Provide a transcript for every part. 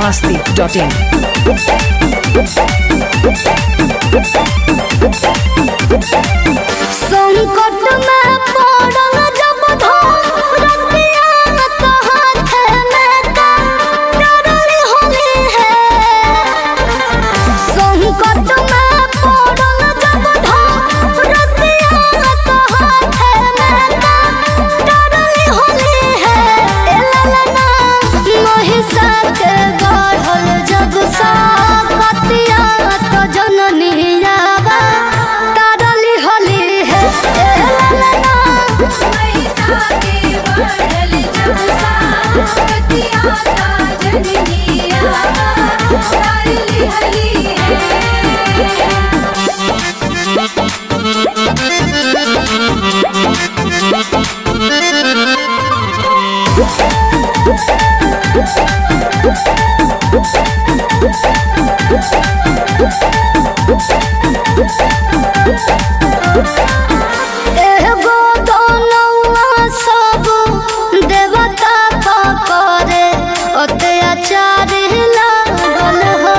masti.in. संकट में पड़ल जब धरतिया तो हाथ में का डरली होली है संकट में पड़ल जब धरतिया तो हाथ में का डरली होली है ए ललना महिषा के गढ़ल जब साकतिया तो जननी आवा डरली होली है ए ललना पैसा के बढ़ल जब साकतिया जननिया डाली हली है एगो दोनौआ सब देवता का करे अत्याचार लागल हो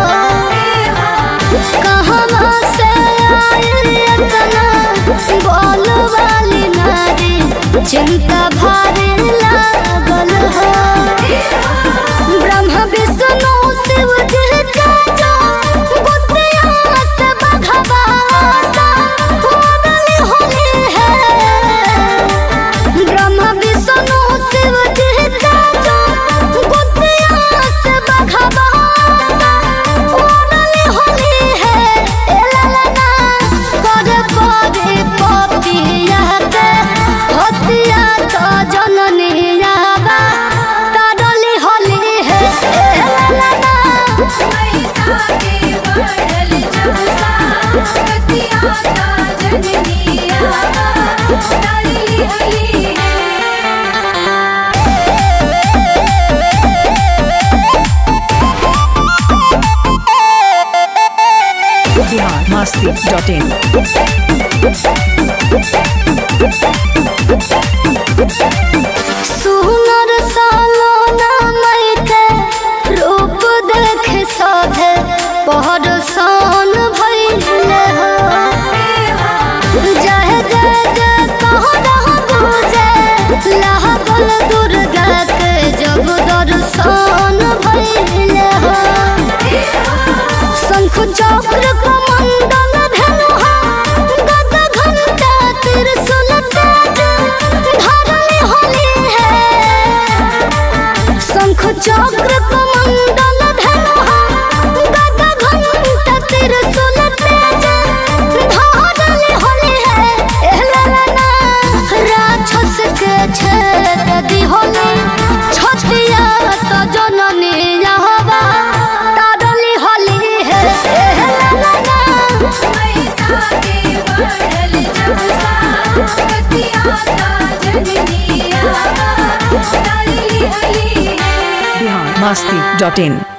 कहवा से आयल इतना बोल वाली नारी चिंता भारी लागल हो ब्रह्मा विष्णु शिव जी के जो बुद्धिया से भगवाता होली होली है ब्रह्मा विष्णु शिव जी के जो बुद्धिया से भगवाता होली होली है ए ललना कर परे पपिया के हतिया तो जननी आवा ताडली होली है ए ललना पैसा के बढ़ल जब साकतिया जननिया डाली हली है Bihar masti.in. सुनर सालोना मई के रूप देख साधे पहर सान भइले हो जय जय जय कह रहा बुझे लहबल दुर्गा के जब दर्शन भइले हो शंख चक्र कमंडल धनुहा गदा घंटा त्रिशूल तेज धरली होली है शंख चक्र कमंडल धनुहा गदा घंटा त्रिशूल तेज धरली होली है ए ललना राक्षस के छेद दी होली छतिया तो जननी यहवा ताडली होली है ए ललना पैसा के बढ़ल जब साकतिया जननिया डाली हली है Bihar masti.in.